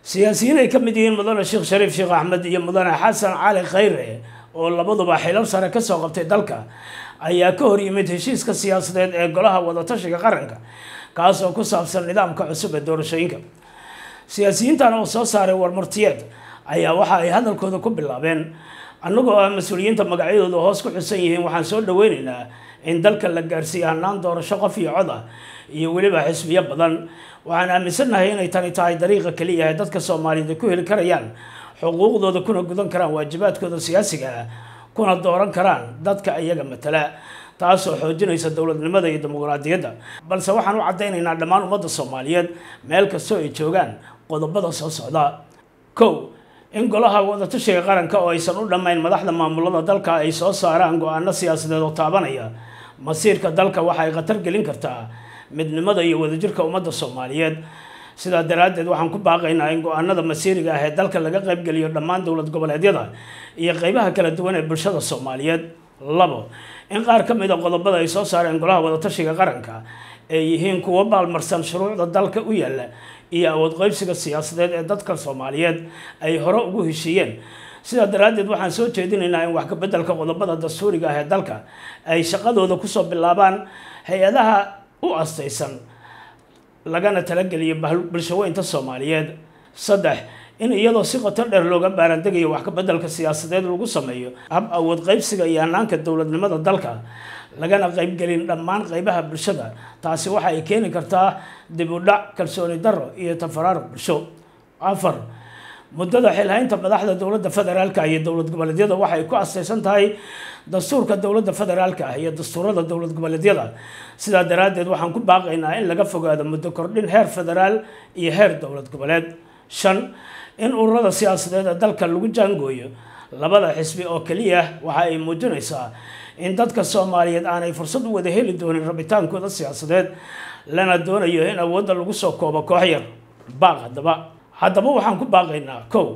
siyaasiyiin ay ka mid yihiin mudane sheekh shariif sheekh axmed iyo mudane xasan cali khayre oo labaduba xilal sare kasoo qabtay dalka ayaa ka hor yimid heshiiska siyaasadeed ee golaha wadatashiga qaranka kaas oo ku saabsan nidaamka cusub ee doorashooyinka siyaasiyiintan oo soo saaray warmartiyeed ayaa waxa ay hadalkooda ku bilaabeen annagoo ah mas-uuliyiinta magacyadooda hoos ku xusan yihiin waxaan soo dhaweyneynaa in dalka la gaarsiiyo hanaan doorasho qof iyo cod ah iyo weliba xisbiyo badan waxaan aaminsannahay inay tani tahay dariiqa keliya ee dadka soomaaliyeed ay ku heli karayaan xuquuqdooda kuna gudan karaan waajibaadkooda siyaasiga ah kuna dooran karaan dadka iyaga matala taasoo xoojinaysa dowladnimada iyo dimuqraadiyadda balse waxaan u caddaynaynaa dhammaan ummadda soomaaliyeed meel kastoo ay joogaan qodobada soo socda kow in golaha wadatashiga qaranka oo aysan u dhammayn madaxda maamulada dalka ay soo saaraan go-aano siyaasadeed oo taabanaya masiirka dalka waxa ay khatar gelin kartaa midnimada iyo wadajirka ummadda soomaaliyeed sidaa daraaddeed waxaan ku baaqaynaa in go-aanada masiiriga ah ee dalka laga qaybgeliyo dhammaan dowlad goboleedyada iyo qeybaha kala duwan ee bulshada soomaaliyeed labo in qaar ka mid a qodobada ay soo saareen golaha wadatashiga qaranka ay yihiin kuwo baalmarsan shuruucda dalka u yaalla iyo awood qeybsiga siyaasadeed ee dadka soomaaliyeed ay hore ugu heshiiyeen sidaa daraaddeed waxaan soo jeedinaynaa in wax kabeddelka qodobada dastuuriga ah ee dalka ay shaqadooda kusoo bilaabaan hay-adaha u astaysan lagana talageliyo bulshaweynta soomaaliyeed saddex in iyadoo si qoto dheer looga baarandegayo wax kabeddelka siyaasadeed lagu sameeyo hab awood qeybsiga iyo hanaanka dowladnimada dalka lagana qeybgelin dhammaan qeybaha bulshada taasi waxa ay keeni kartaa dib u dhac kalsooni darro iyo tafaraaruq bulsho afar muddada xilhaynta madaxda dowladda federaalka iyo dowlad goboleedyada waxay ku astaysan tahay dastuurka dowladda federaalka ah iyo dastuurada dowlad goboleedyada sidaa daraaddeed waxaan ku baaqaynaa in laga fogaado muddo kordhin heer federaal iyo heer dowlad goboleed shan in ururada siyaasadeed ee dalka lagu jaangooyo labada xisbi oo keliya waxa ay muujinaysaa in dadka soomaaliyeed aanay fursad u wada heli doonin rabitaankooda siyaasadeed lana doonayo in awoodda lagu soo koobo koox yar baaq haddaba haddaba waxaan ku baaqaynaa kow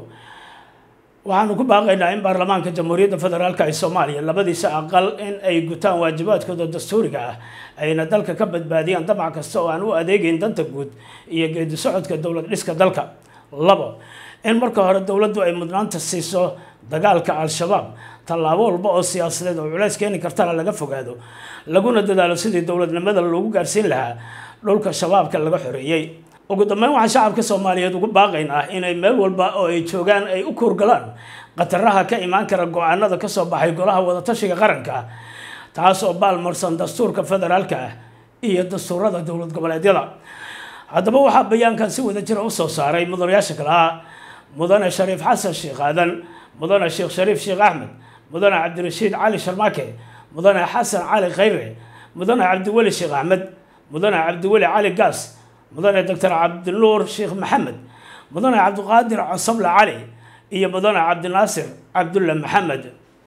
waxaanu ku baaqaynaa in baarlamaanka jamhuuriyadda federaalka ee soomaaliya labadiisa aqal in ay gutaan waajibaadkooda dastuuriga ah ayna dalka ka badbaadiyaan damac kasta oo aan u adeegeyn danta guud iyo geedi socodka dowlad dhiska dalka labo in marka hore dowladdu ay mudnaanta siiso dagaalka al-shabaab tallaabo walba oo siyaasadeed oo culays keeni kartana laga fogaado laguna dadaalo sidii dowladnimada loogu gaarsiin lahaa dhulka shabaabka laga xoreeyey ugu dambeyn waxaan shacabka soomaaliyeed ugu baaqaynaa inay meel walba oo ay joogaan ay u kuurgalaan khataraha ka imaan kara go-aanada kasoo baxay golaha wadatashiga qaranka taas oo baalmarsan dastuurka federaalka ah iyo dastuurada dowlad goboleedyada haddaba waxaa bayaankan si wada jira usoo saaray mudanayaasha kale ah mudane shariif xasan sheekh aadan mudane sheekh shariif sheekh axmed mudane cabdirashiid cali sharmaake mudane xasan cali khayre mudane cabdiweli sheekh axmed mudane cabdiweli cali gaas mudane doctor cabdinuur sheekh maxamed mudane cabdiqaadir cosable cali iyo mudane cabdinaasir cabdulle maxamed